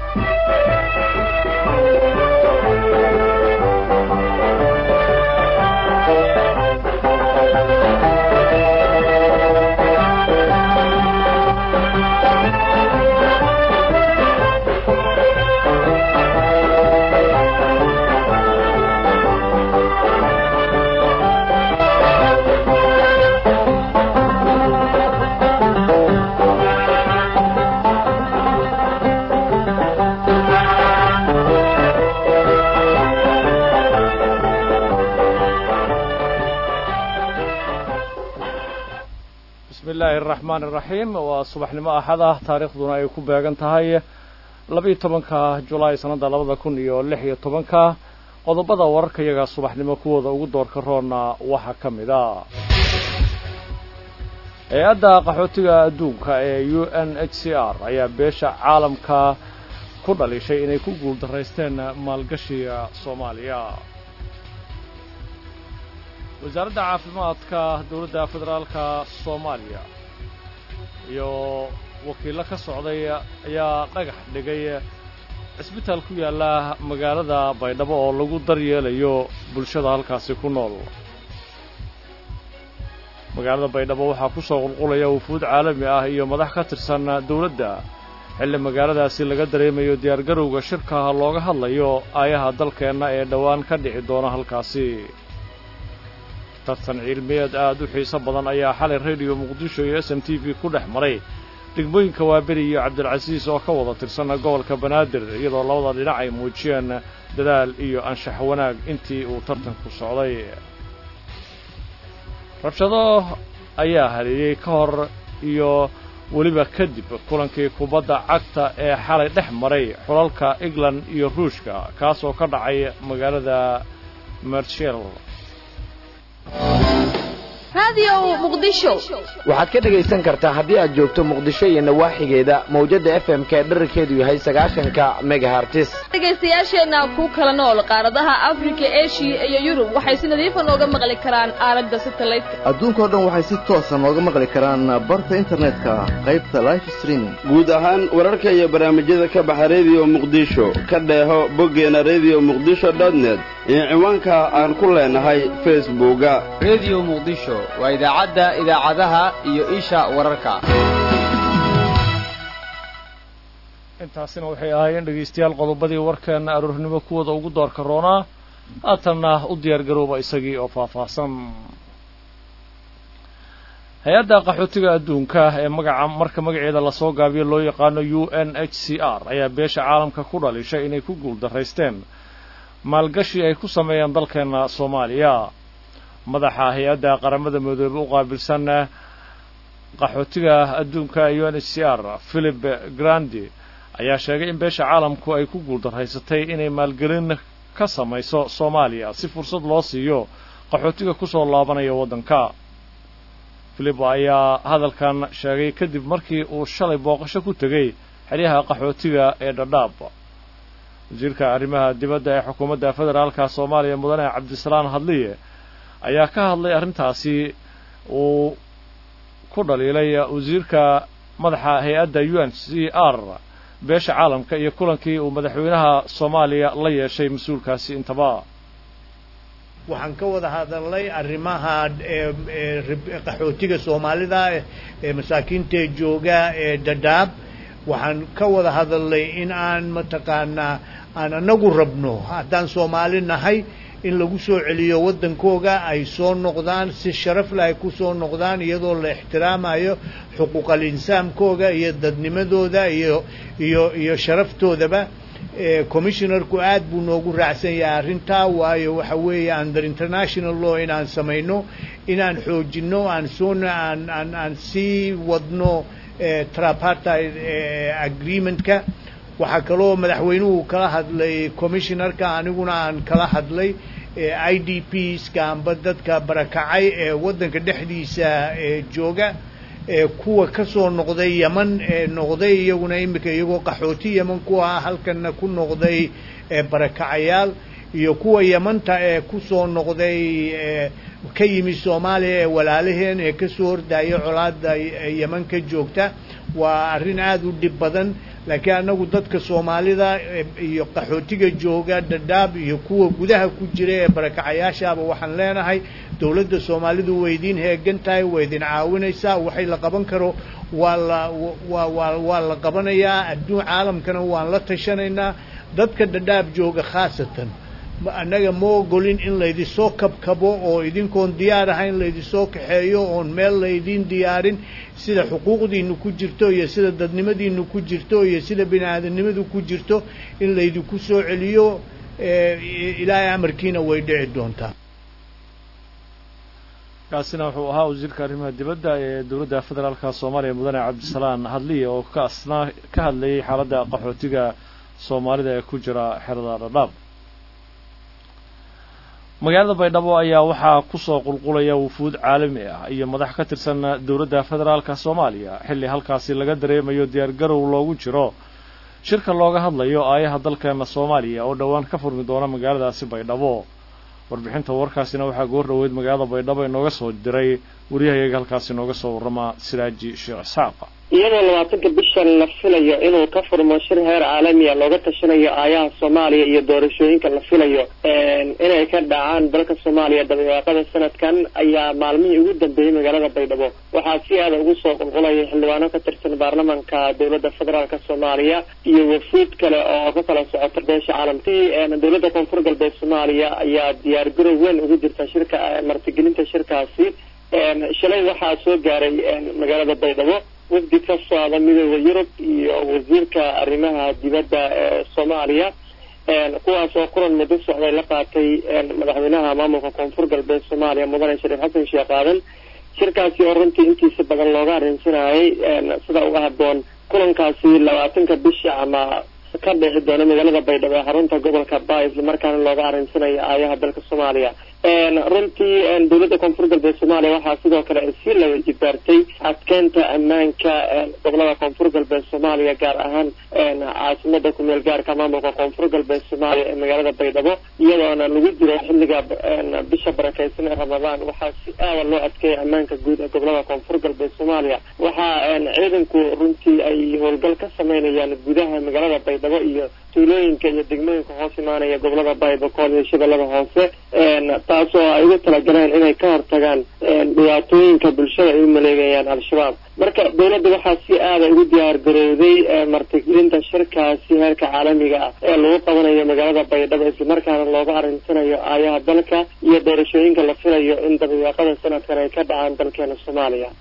bismi illaahi araxmaan iraxiim waa subaxnimo axad ah taariikhduna ay ku beegan tahay labaiyo tobanka julaay sannadda labada kun iyo lix iyo tobanka qodobada wararka iyaga subaxnimo kuwooda ugu doorka roonna waxaa ka mid a hay-adda qaxootiga adduunka ee u n h c r ayaa beesha caalamka ku dhalishay inay ku guuldaraysteen maalgashiga soomaaliya wasaaradda caafimaadka dowladda federaalka soomaaliya iyo wakiillo ka socday ayaa dhagax dhigay cisbitaal ku yaalla magaalada baydhabo oo lagu daryeelayo bulshada halkaasi ku nool magaalada baydhabo waxaa ku soo qulqulaya wufuud caalami ah iyo madax ka tirsan dowladda xilli magaaladaasi laga dareemayo diyaargarowga shirkaha looga hadlayo aayaha dalkeenna ee dhowaan ka dhici doona halkaasi tartan cilmiyeed aad u xiiso badan ayaa xalay rediyo muqdisho iyo s m t v ku dhex maray degmooyinka waaberi iyo cabdilcasiis oo ka wada tirsan gobolka banaadir iyadoo labada dhinac ay muujiyeen dadaal iyo anshax wanaag intii uu tartanku socday rabshado ayaa haleeyey ka hor iyo weliba kadib kulankii kubadda cagta ee xalay dhex maray xulalka england iyo ruushka kaas oo ka dhacay magaalada mershel waxaad ka dhegaysan kartaa haddii aad joogto muqdisho iyo nawaaxigeeda mawjadda f m k dherarkeedu yahay sagaashanka megahartis dhegaystayaasheenna ku kala nool qaaradaha afrika eshiya iyo yurub waxay si nadiifa nooga maqli karaan aalada satelliteka adduunkao dhan waxay si toosa nooga maqli karaan barta internetka qaybta life streaming guud ahaan wararka iyo barnaamijyada ka baxa rediyo muqdisho ka dheeho boggeena rediyo muqdisho dotnet iyo ciwaanka aan ku leenahay facebooka rediyo muqdisho waa idaacadda idaacadaha iyo isha wararka intaasina waxay ahaayeen dhegaystayaal qodobadii warkeenna aroornimo kuwooda ugu doorka roonaa haatanna u diyaargarooba isagii oo faahfaahsan hay-adda qaxootiga adduunka ee magaca marka magaceeda lasoo gaabiyo loo yaqaano u n h c r ayaa beesha caalamka ku dhalishay inay ku guuldaraysteen maalgashi ay ku sameeyeen dalkeenna soomaaliya madaxa hay-adda qaramada midoobe u qaabilsan qaxootiga adduunka u n h c r philip grandi ayaa sheegay in beesha caalamku ay ku guuldaraysatay inay maalgelin ka samayso soomaaliya si fursad loo siiyo qaxootiga ku soo laabanaya waddanka philip ayaa hadalkan sheegay kadib markii uu shalay booqasho ku tegey xeryaha qaxootiga ee dhadhaab wasiirka arrimaha dibadda ee xukuumadda federaalka soomaaliya mudane cabdisalaan hadliye ayaa ka hadlay arrintaasi uu ku dhaliilay wasiirka madaxa hay-adda u n c r beesha caalamka iyo kulankii uu madaxweynaha soomaaliya la yeeshay mas-uulkaasi intaba waxaan ka wada hadalnay arrimaha qaxootiga soomaalida ee masaakiinta jooga ee dadaab waxaan ka wada hadalnay in aan mataqaanaa aan anagu rabno haddaan soomaali nahay in lagu soo celiyo waddankooga ay soo noqdaan si sharaf leh ay ku soo noqdaan iyadoo la ixtiraamayo xuquuqal insaamkooga iyo dadnimadooda iyo iyo iyo sharaftoodaba commissionarku aad buu noogu raacsan yahay arrintaa waayo waxa weeye under international law inaan samayno inaan xoojinno aan soona aan aan aan sii wadno trapartide agreementka waxaa kaloo madaxweynuhu kala hadlay commissionarka aniguna aan kala hadlay i d pska amba dadka barakacay ee waddanka dhexdiisa jooga kuwa ka soo noqday yeman ee noqday iyaguna imika iyagoo qaxooti yeman ku ah halkana ku noqday barakacayaal iyo kuwa yemanta ee ku soo noqday ka yimi soomaaliya ee walaalaheen ee ka soo hordaya colaada yeman ka joogta waa arrin aada u dhib badan laakiin annagu dadka soomaalida iyo qaxootiga jooga dhadhaab iyo kuwa gudaha ku jira ee barakacayaashaaba waxaan leenahay dowladda soomaalidu way idiin heegan tahay way idin caawinaysaa waxay la qaban karo waa la waa waa waa la qabanayaa adduun caalamkana waan la tashanaynaa dadka dhadhaab jooga khaasatan annaga ma ogolin in laydisoo kabkabo oo idinkoon diyaar ahayn laydisoo kaxeeyo oon meel laydiin diyaarin sida xuquuqdiinu ku jirto iyo sida dadnimadiinu ku jirto iyo sida bini aadamnimadu ku jirto in laydinku soo celiyo ilaahay amarkiina way dhici doontaa kaasina wuxuu ahaa wasiirka arrimaha dibadda ee dowladda federaalka soomaaliya mudane cabdisalaan hadliye oo kaasna ka hadlayay xaaladda qaxootiga soomaalida ee ku jira xerada dhadhaab magaalada baydhabo ayaa waxaa ku soo qulqulaya wufuud caalami ah iyo madax ka tirsan dowladda federaalka soomaaliya xilli halkaasi laga dareemayo diyaargarow loogu jiro shirka looga hadlayo aayaha dalkeena soomaaliya oo dhowaan ka furmi doona magaaladaasi baydhabo warbixinta warkaasina waxaa goor dhoweyd magaalada baydhabo inooga soo diray waryahayaga halkaasi inooga soo warrama siraaji sheekh isxaaq iyadoo labaatanka bishan la filayo inuu ka furmo shir heer caalamiya looga tashanayo aayaha soomaaliya iyo doorashooyinka la filayo inay ka dhacaan dalka soomaaliya dabayaaqada sanadkan ayaa maalmihii ugu dambeeyey magaalada baydhabo waxaa si aada ugu soo qulqulaya xildhibaano ka tirsan baarlamanka dowladda federaalk soomaaliya iyo wafuud kale oo ka kala socota beesha caalamkii dowladda koonfur galbeed soomaaliya ayaa diyaargarow weyn ugu jirta shirka martigelinta shirkaasi shalay waxaa soo gaaray magaalada baydhabo wafdi ka socda midooda yurub iyo wasiirka arrimaha dibadda ee soomaaliya kuwaas oo kulan muddo socday la qaatay madaxweynaha maamulka koonfur galbeed soomaaliya mudane shariif xasan sheekh aadan shirkaasi oo runtii intiisa badan looga arrinsanayay sida uga haboon kulankaasi labaatanka bisha ama ka dhici doona magaalada baydhabo ee xarunta gobolka ba isla markaana looga arrinsanayo aayaha dalka soomaaliya runtii dowladda koonfur galbeed soomaaliya waxaa sidoo kale ay sii laba jibaartay adkeynta ammaanka gobolada koonfur galbeed soomaaliya gaar ahaan caasimada kumeel gaarka maamulka koonfur galbeed soomaaliya ee magaalada baydhabo iyadoona lagu jiro xilliga bisha barakeysan ee ramadaan waxaa si aada loo adkeeya ammaanka guud ee gobolada koonfur galbeed soomaaliya waxaa ciidanku runtii ay howlgal ka sameynayaan gudaha magaalada baydhabo iyo tuulooyinka iyo degmooyinka hoos imaanaya gobolada baybakool iyo shabeellada hoose taasoo ay ugu talagaleen inay ka hortagaan dhibaatooyinka bulshada ay u maleegayaan al-shabaab marka dowladda waxaa si aada ugu diyaar garowday martigelinta shirkaasi heerka caalamiga ah ee lagu qabanayo magaalada baydhabo islamarkaana looga arrinsanayo aayaha dalka iyo doorashooyinka la filayo in dabayaaqada sanadkan ay ka dhacaan dalkeena soomaaliya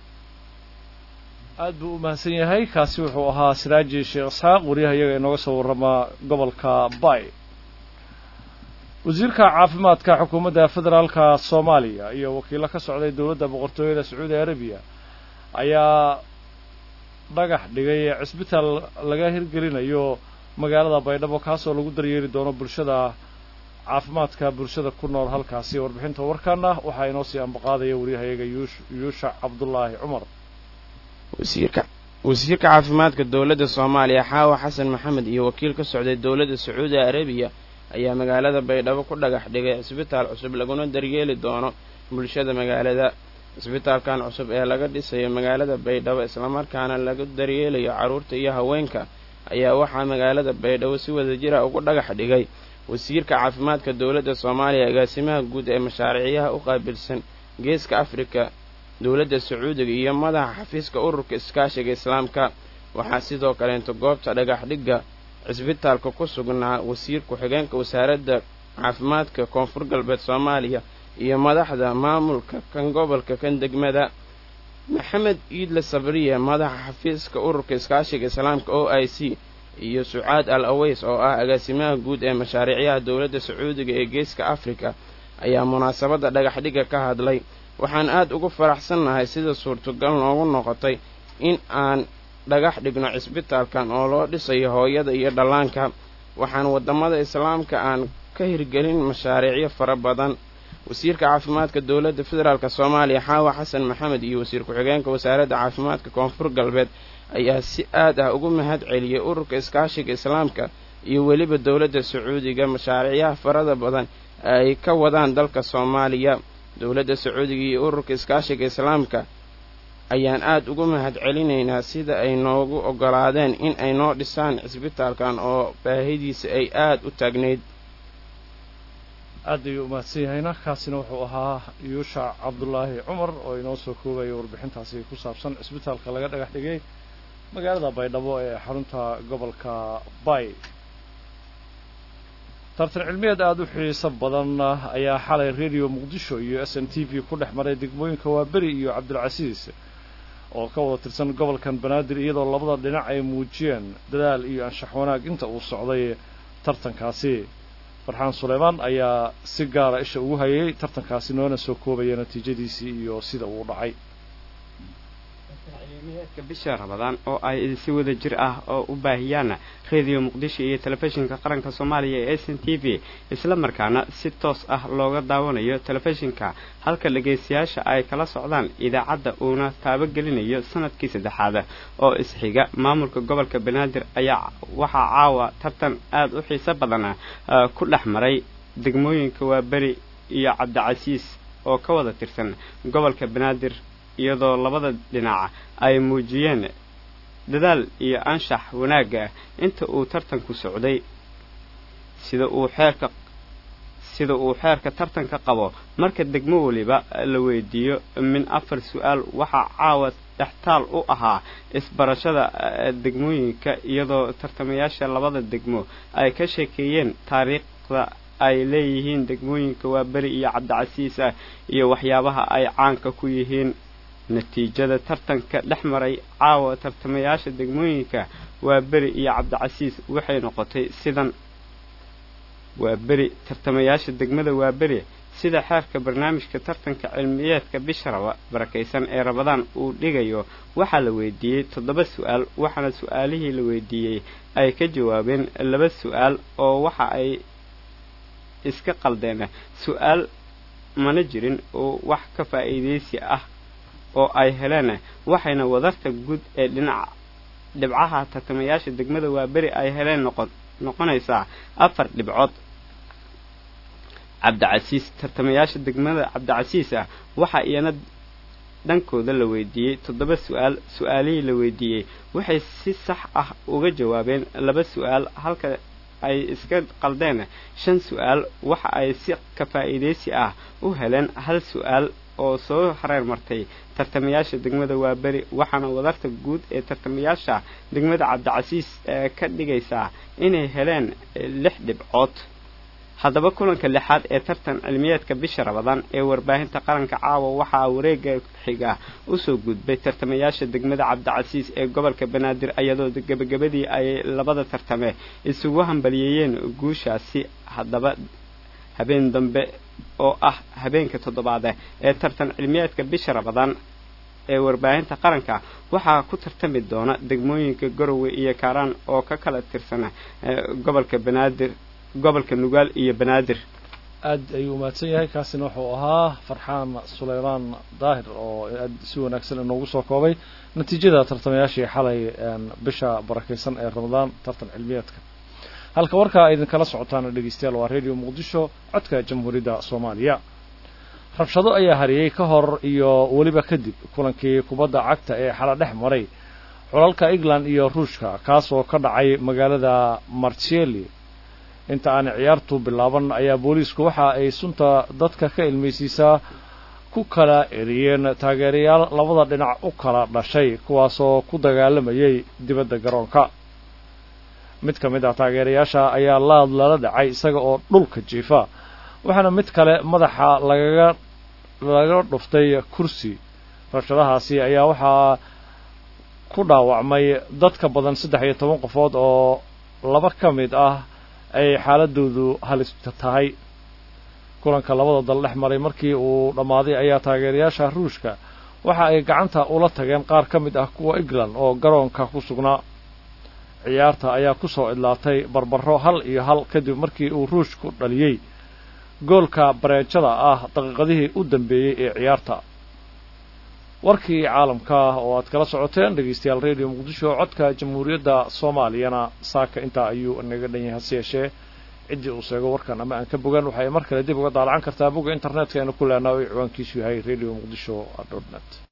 aad buu u mahadsan yahay kaasi wuxuu ahaa siraaji sheekh isxaaq waryaha iyaga inooga soo warrama gobolka bay wasiirka caafimaadka xukuumadda federaalka soomaaliya iyo wakiilo ka socday dowladda boqortooyada sacuudi arabiya ayaa dhagax dhigay cisbitaal laga hirgelinayo magaalada baydhabo kaasoo lagu daryeeli doono bulshada caafimaadka bulshada ku nool halkaasi warbixinta warkaana waxaa inoo sii ambaqaadaya waryahayaga yuushac cabdulaahi cumar wasiirka wasiirka caafimaadka dowladda soomaaliya xaawa xasan maxamed iyo wakiil ka socday dowladda sacuudi arabiya ayaa magaalada baydhabo ku dhagax dhigay cisbitaal cusub laguna daryeeli doono bulshada magaalada cisbitaalkan cusub ee laga dhisayo magaalada baydhabo islamarkaana lagu daryeelayo carruurta iyo haweenka ayaa waxaa magaalada baydhabo si wadajira ugu dhagax dhigay wasiirka caafimaadka dowladda soomaaliya agaasimaha guud ee mashaariicyaha u qaabilsan geeska afrika dowladda sacuudiga iyo madaxa xafiiska ururka iskaashiga islaamka waxaa sidoo kaleento goobta dhagax dhigga cisbitaalka ku sugnaa wasiir ku-xigeenka wasaaradda caafimaadka koonfur galbeed soomaaliya iyo madaxda maamulka kan gobolka kan degmada maxamed iidle sabriye madaxa xafiiska ururka iskaashiga islaamka o i c iyo sucaad al aweys oo ah agaasimaha guud ee mashaariicyaha dowladda sacuudiga ee geeska afrika ayaa munaasabadda dhagaxdhigga ka hadlay waxaan aad ugu faraxsannahay sida suurtogal noogu noqotay in aan dhagax dhigno cisbitaalkan oo loo dhisayo hooyada iyo dhallaanka waxaan waddamada islaamka aan ka hirgelin mashaariicyo fara badan wasiirka caafimaadka dowladda federaalk soomaaliya xaawa xasan maxamed iyo wasiir ku-xigeenka wasaaradda caafimaadka koonfur galbeed ayaa si aad ah ugu mahad celiyey ururka iskaashiga islaamka iyo weliba dowladda sacuudiga mashaariicyaha farada badan ay ka wadaan dalka soomaaliya dowladda sacuudiga iyo ururka iskaashiga islaamka ayaan aad ugu mahad celinaynaa sida ay noogu oggolaadeen in ay noo dhisaan cisbitaalkan oo baahidiisa ay aad u taagnayd aad ayuu umahadsan yahayna kaasina wuxuu ahaa yuushac cabdulaahi cumar oo inoo soo koobaya warbixintaasi ku saabsan cisbitaalka laga dhagax dhigay magaalada baydhabo ee xarunta gobolka bay tartan cilmiyeed aada u xiiso badan ayaa xalay radio muqdisho iyo s n t v ku dhex maray degmooyinka waaberi iyo cabdilcasiis oo ka wada tirsan gobolkan banaadir iyadoo labada dhinac ay muujiyeen dadaal iyo anshax wanaag inta uu socday tartankaasi farxaan suleymaan ayaa si gaara isha ugu hayay tartankaasi noona soo koobaya natiijadiisii iyo sida uu dhacay cilmiyeedka bisha rabadaan oo ay si wada jir ah oo u baahiyaan radio muqdisho iyo telefishinka qaranka soomaaliya ee s n t v isla markaana si toos ah looga daawanayo telefishinka halka dhegaystayaasha ay kala socdaan idaacadda uuna taabagelinayo sanadkii saddexaad oo isxiga maamulka gobolka banaadir ayaa waxaa caawa tartan aada u xiiso badan ku dhex maray degmooyinka waaberi iyo cabdicasiis oo ka wada tirsan gobolka banaadir iyadoo labada dhinac ay muujiyeen dadaal iyo anshax wanaagga inta uu tartanku socday sida uu xeerka sida uu xeerka tartanka qabo marka degmo weliba la weydiiyo min afar su-aal waxaa caawa dhextaal u ahaa isbarashada degmooyinka iyadoo tartamayaasha labada degmo ay ka sheekeeyeen taariikhda ay leeyihiin degmooyinka waa beri iyo cabdicasiis ah iyo waxyaabaha ay caanka ku yihiin natiijada tartanka dhex maray caawa tartamayaasha degmooyinka waa beri iyo cabdicasiis waxay noqotay sidan waa beri tartamayaasha degmada waa beri sida xeerka barnaamijka tartanka cilmiyeedka bisha raba barakaysan ee rabadaan uu dhigayo waxaa la weydiiyey toddoba su-aal waxaana su-aalihii la weydiiyey ay ka jawaabeen laba su-aal oo waxa ay iska qaldeen su-aal mana jirin oo wax ka faa'iidaysi ah oo ay heleen waxayna wadarta guud ee dhinaca dhibcaha tartamayaasha degmada waa beri ay heleen noqon noqonaysaa afar dhibcood cabdicasiis tartamayaasha degmada cabdicasiis ah waxaa iyana dhankooda la weydiiyey toddoba su-aal su-aalihii la weydiiyey waxay si sax ah uga jawaabeen laba su-aal halka ay iska qaldeen shan su-aal waxa ay si ka faa'iidaysi ah u heleen hal su-aal oo soo hareer martay tartamayaasha degmada waa beri waxaana wadarta guud ee tartamayaasha degmada cabdicasiis ee ka dhigaysaa inay heleen lix dhibcood haddaba kulanka lixaad ee tartan cilmiyeedka bisha rabadaan ee warbaahinta qaranka caawa waxaa wareega xiga usoo gudbay tartamayaasha degmada cabdicasiis ee gobolka banaadir iyadoo gebagabadii ay labada tartame isugu hambaliyeeyeen guushaasi haddaba habeen dambe oo ah habeenka toddobaad ee tartan cilmiyeedka bisha rabadaan ee warbaahinta qaranka waxaa ku tartami doona degmooyinka garowe iyo kaaraan oo ka kala tirsan gobolka banaadir gobolka nugaal iyo banaadir aad ayuu umahadsan yahay kaasina wuxuu ahaa farxaan suleymaan daahir oo aad si wanaagsan inoogu soo koobay natiijada tartamayaashii xalay bisha barakaysan ee ramadaan tartan cilmiyeedka halka warkaa idinkala socotaana dhegeystayaal waa radio muqdisho codka jamhuuriyadda soomaaliya rabshado ayaa hariyey ka hor iyo weliba kadib kulankii kubadda cagta ee xala dhex maray xulalka england iyo ruushka kaas oo ka dhacay magaalada marceli inta aanay ciyaartu bilaaban ayaa booliisku waxa ay sunta dadka ka ilmaysiisaa ku kala eriyeen taageerayaal labada dhinac u kala dhashay kuwaasoo ku dagaalamayay dibadda garoonka mid ka mid ah taageerayaasha ayaa laad lala dhacay isaga oo dhulka jiifa waxaana mid kale madaxa lagaga laga dhuftay kursi rabshadahaasi ayaa waxaa ku dhaawacmay dad ka badan saddex iyo toban qofood oo laba ka mid ah ay xaaladoodu halista tahay kulanka labada dal dhex maray markii uu dhammaaday ayaa taageerayaasha ruushka waxa ay gacanta ula tageen qaar ka mid ah kuwa england oo garoonka ku sugnaa ciyaarta ayaa ku soo idlaatay barbaro hal iyo hal kadib markii uu ruushku dhaliyey goolka bareejada ah daqiiqadihii u dambeeyey ee ciyaarta warkii caalamka oo aad kala socoteen dhegeystayaal radio muqdisho codka jamhuuriyadda soomaaliyana saaka intaa ayuu inaga dhan yahay hase yeeshee ciddii uu sheego warkan ama aan ka bogan waxay mar kale dib uga daalacan kartaa bogga internetka aynu ku leenaha o ciwaankiisu yahay radio muqdisho dot net